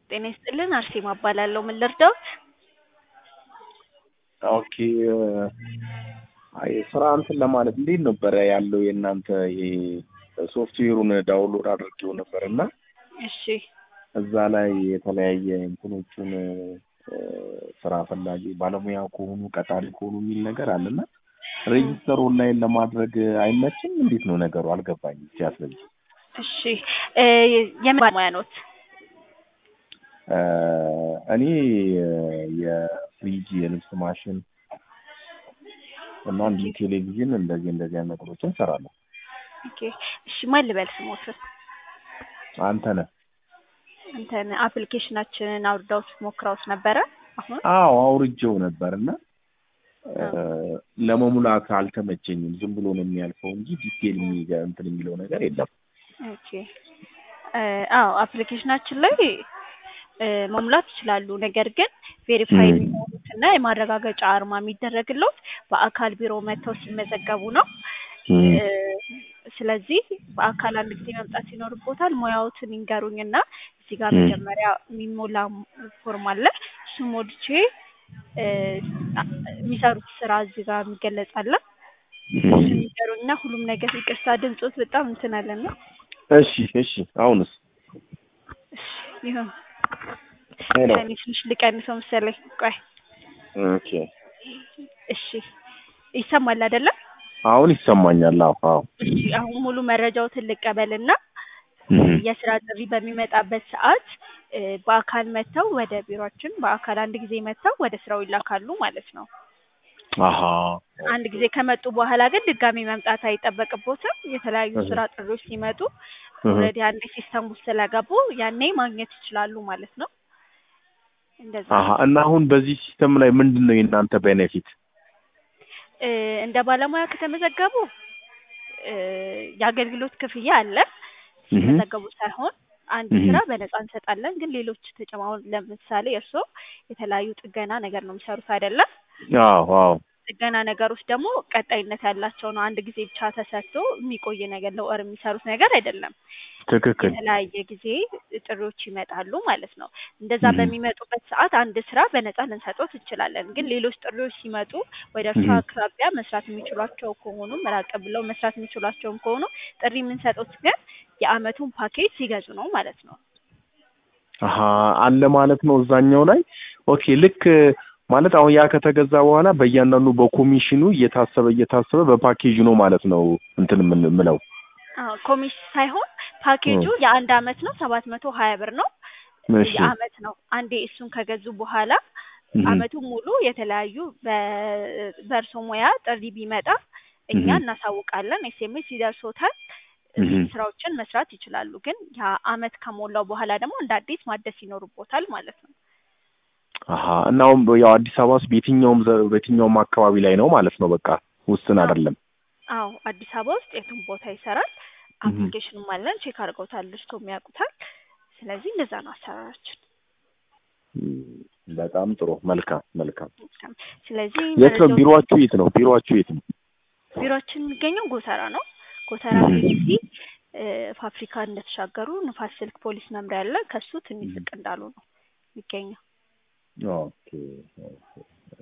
ጤና ይስጥልን አርሴማ እባላለሁ። ምን ልርዳዎት? ኦኬ አይ ስራ እንትን ለማለት እንዴት ነበረ ያለው የእናንተ ይሄ ሶፍትዌሩን ዳውንሎድ አድርጌው ነበር እና እሺ እዛ ላይ የተለያየ እንትኖቹን ስራ ፈላጊ ባለሙያ ከሆኑ ቀጣሪ ከሆኑ የሚል ነገር አለና ሬጂስተር ኦንላይን ለማድረግ አይመችም? እንዴት ነው ነገሩ? አልገባኝም። ሲያስረጅ እሺ እ የምን ባለሙያ ኖት? እኔ የፍሪጅ የልብስ ማሽን እና እንዲህ ቴሌቪዥን እንደዚህ እንደዚህ አይነት ነገሮችን እሰራለሁ። ኦኬ እሺ ማን ልበል ስሞትን? አንተነህ እንትን አፕሊኬሽናችንን አውርዳውት ሞክረውት ነበረ አሁን? አዎ አውርጄው ነበር እና ለመሙላት አልተመቸኝም። ዝም ብሎ ነው የሚያልፈው እንጂ ዲቴል የሚገ እንትን የሚለው ነገር የለም። ኦኬ አዎ አፕሊኬሽናችን ላይ እ መሙላት ይችላሉ። ነገር ግን ቬሪፋይ የሚሆኑት እና የማረጋገጫ አርማ የሚደረግለት በአካል ቢሮ መጥተው ሲመዘገቡ ነው። እ ስለዚህ በአካል አንድ ጊዜ መምጣት ይኖርቦታል። ሙያዎትን ይንገሩኝ እና እዚህ ጋር መጀመሪያ የሚሞላ ፎርም አለ። እሱ ሞልቼ እ የሚሰሩት ስራ እዚህ ጋር የሚገለጽ አለ። እሱን ይንገሩኝ እና ሁሉም ነገር ይቅርታ ድምፆት በጣም እንትን አለና እሺ እሺ አሁንስ እሺ ይሁን ሄሎ እኔ ትንሽ ልቀንሰው መሰለኝ። ቆይ ኦኬ እሺ ይሰማል አይደለ? አሁን ይሰማኛል። አዎ አዎ እሺ አሁን ሙሉ መረጃዎትን ልቀበልና እህ የስራ ጥሪ በሚመጣበት ሰዓት እ በአካል መጥተው ወደ ቢሮአችን በአካል አንድ ጊዜ መጥተው ወደ ስራው ይላካሉ ማለት ነው። አሃ አንድ ጊዜ ከመጡ በኋላ ግን ድጋሚ መምጣት አይጠበቅቦትም። የተለያዩ ስራ ጥሪዎች ሲመጡ ኦልሬዲ አንዴ ሲስተም ውስጥ ስለገቡ ያኔ ማግኘት ይችላሉ ማለት ነው። እንደዛ አሃ እና አሁን በዚህ ሲስተም ላይ ምንድን ነው የእናንተ ቤኔፊት? እ እንደ ባለሙያ ከተመዘገቡ እ የአገልግሎት ክፍያ አለ። ሲመዘገቡ ሳይሆን አንድ ስራ በነፃ እንሰጣለን። ግን ሌሎች ተጨማሪ ለምሳሌ እርስዎ የተለያዩ ጥገና ነገር ነው የሚሰሩት አይደለም? አዎ አዎ ጥገና ነገሮች ደግሞ ቀጣይነት ያላቸው ነው። አንድ ጊዜ ብቻ ተሰርቶ የሚቆይ ነገር ለወር የሚሰሩት ነገር አይደለም። ትክክል የተለያየ ጊዜ ጥሪዎች ይመጣሉ ማለት ነው። እንደዛ በሚመጡበት ሰዓት አንድ ስራ በነፃ ልንሰጦት እንችላለን። ግን ሌሎች ጥሪዎች ሲመጡ ወደ እርሷ አቅራቢያ መስራት የሚችሏቸው ከሆኑ ራቅ ብለው መስራት የሚችሏቸውም ከሆኑ ጥሪ የምንሰጡት ግን የአመቱን ፓኬጅ ሲገዙ ነው ማለት ነው። አሀ አለ ማለት ነው እዛኛው ላይ ኦኬ ልክ ማለት አሁን ያ ከተገዛ በኋላ በእያንዳንዱ በኮሚሽኑ እየታሰበ እየታሰበ በፓኬጁ ነው ማለት ነው እንትን የምንምለው አዎ ኮሚሽን ሳይሆን ፓኬጁ የአንድ አመት ነው። ሰባት መቶ ሀያ ብር ነው። እሺ የአመት ነው። አንዴ እሱን ከገዙ በኋላ አመቱን ሙሉ የተለያዩ በ- በእርሶ ሙያ ጥሪ ቢመጣ እኛ እናሳውቃለን። ኤስኤምኤስ ይደርሶታል። ስራዎችን መስራት ይችላሉ። ግን ያ አመት ከሞላው በኋላ ደግሞ እንደ አዲስ ማደስ ይኖርቦታል ማለት ነው። አሀ እና አሁን ያው አዲስ አበባ ውስጥ በየትኛውም ዘ- በየትኛውም አካባቢ ላይ ነው ማለት ነው። በቃ ውስን አይደለም። አዎ አዲስ አበባ ውስጥ የትም ቦታ ይሰራል። አፕሊኬሽንም አለን። ቼክ አድርገውታል፣ ልጅቶም ያውቁታል። ስለዚህ እንደዛ ነው አሰራራችን። እም፣ በጣም ጥሩ መልካም መልካም። ስለዚህ የት ነው መረጃው- ቢሮአችሁ? የት ነው ቢሮአችሁ? የት ነው? ቢሮአችን የሚገኘው ጎተራ ነው። ጎተራ ፒሲ ፋብሪካ እንደተሻገሩ ንፋስ ስልክ ፖሊስ መምሪያ አለ። ከሱ ትንሽ ዝቅ እንዳሉ ነው የሚገኘው። ኦኬ ኦኬ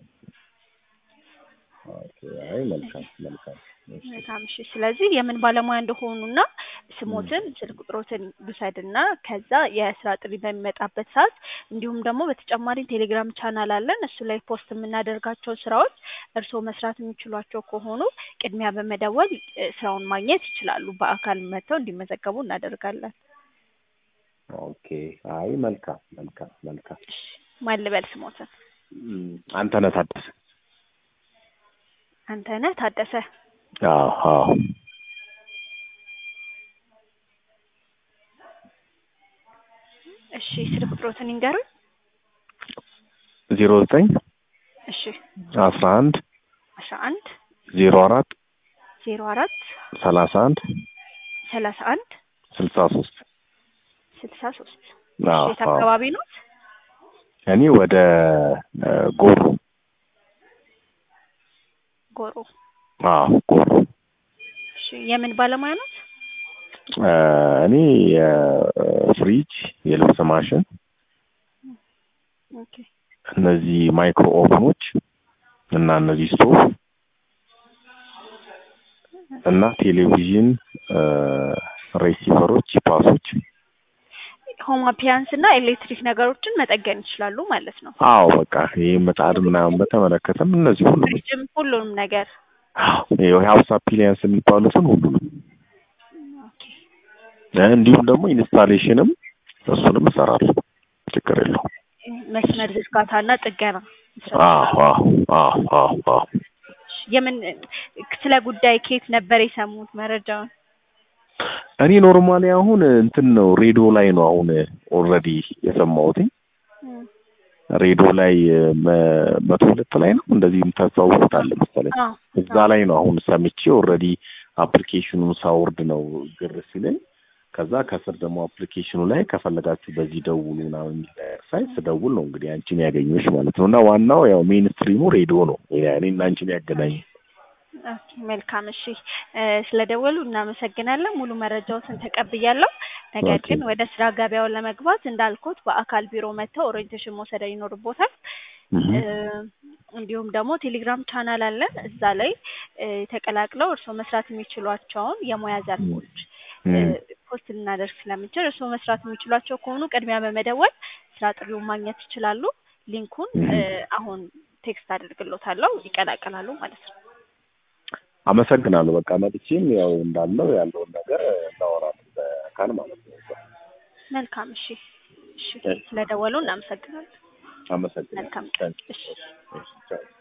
ኦኬ። አይ መልካም መልካም። እሺ። በጣም እሺ። ስለዚህ የምን ባለሙያ እንደሆኑና ስሞትን ስልክ ቁጥሮትን ልውሰድና ከዛ የስራ ጥሪ በሚመጣበት ሰዓት እንዲሁም ደግሞ በተጨማሪ ቴሌግራም ቻናል አለን። እሱ ላይ ፖስት የምናደርጋቸው ስራዎች እርስዎ መስራት የሚችሏቸው ከሆኑ ቅድሚያ በመደወል እ ስራውን ማግኘት ይችላሉ። በአካል መጥተው እንዲመዘገቡ እናደርጋለን። ኦኬ። አይ መልካም መልካም መልካም። እሺ። ማን ልበል ስሞትን? እም፣ አንተነህ ታደሰ። አንተነህ ታደሰ። አዎ አዎ። እሺ። ስልክ ቁጥሮትን ይንገሩኝ። ዜሮ ዘጠኝ እሺ። አስራ አንድ አስራ አንድ ዜሮ አራት ዜሮ አራት ሰላሳ አንድ ሰላሳ አንድ ስልሳ ሶስት ስልሳ ሶስት አዎ የት አዎ። አካባቢ ነው? እኔ ወደ እ ጎሮ ጎሮ። አዎ ጎሮ እሺ። የምን ባለሙያ ነው? እ እኔ የፍሪጅ የልብስ ማሽን ኦኬ እነዚህ ማይክሮ ኦቨኖች እና እነዚህ ስቶቭ እና ቴሌቪዥን ሬሲቨሮች፣ ፓሶች ሆም አፒያንስ እና ኤሌክትሪክ ነገሮችን መጠገን ይችላሉ ማለት ነው። አዎ በቃ ይህ ምጣድ ምናምን በተመለከተም እነዚህ ሁሉ ፍሪጅም ሁሉንም ነገር የሀውስ አፒሊያንስ የሚባሉትን ሁሉንም ኦኬ እንዲሁም ደግሞ ኢንስታሌሽንም እሱንም እሰራለሁ። ችግር የለውም። መስመር ዝርጋታ እና ጥገና አዎ አዎ አዎ አዎ አዎ የምን ስለ ጉዳይ ከየት ነበር የሰሙት መረጃውን? እኔ ኖርማሊ አሁን እንትን ነው ሬዲዮ ላይ ነው አሁን ኦልሬዲ የሰማሁትኝ ሬዲዮ ላይ መ- መቶ ሁለት ላይ ነው እንደዚህ የምታስተዋውቁታለ መሰለኝ አዎ እዛ ላይ ነው አሁን ሰምቼ ኦልሬዲ አፕሊኬሽኑን ሳወርድ ነው ግር ሲለኝ ከዛ ከስር ደግሞ አፕሊኬሽኑ ላይ ከፈለጋችሁ በዚህ ደውሉ ምናምን የሚል ነገር ሳይ ስደውል ነው እንግዲህ አንቺን ያገኘሁሽ ማለት ነው። እና ዋናው ያው ሜን ስትሪሙ ሬዲዮ ነው እኔና አንቺን ያገናኝ። ኦኬ መልካም እሺ እ ስለደወሉ እናመሰግናለን ሙሉ መረጃዎትን ተቀብያለሁ ነገር ኦኬ። ግን ወደ ስራ ገበያውን ለመግባት እንዳልኩት በአካል ቢሮ መጥተው ኦሪየንቴሽን መውሰድ ይኖርቦታል እ እንዲሁም ደግሞ ቴሌግራም ቻናል አለን እዛ ላይ እ ተቀላቅለው እርስዎ መስራት የሚችሏቸውን የሙያ ዘርፎች እ ፖስት ልናደርግ ስለምንችል እርስዎ መስራት የሚችሏቸው ከሆኑ ቅድሚያ በመደወል ስራ ጥሪውን ማግኘት ይችላሉ ሊንኩን እ አሁን ቴክስት አደርግሎታለሁ ይቀላቀላሉ ማለት ነው አመሰግናለሁ። በቃ መጥቼም ያው እንዳለው ያለውን ነገር እናወራለን በአካል ማለት ነው። መልካም እሺ እሺ እሺ። ስለደወሉ እናመሰግናለን አመሰግናለሁ። መልካም ታንክ ዩ። እሺ እሺ፣ ቻው።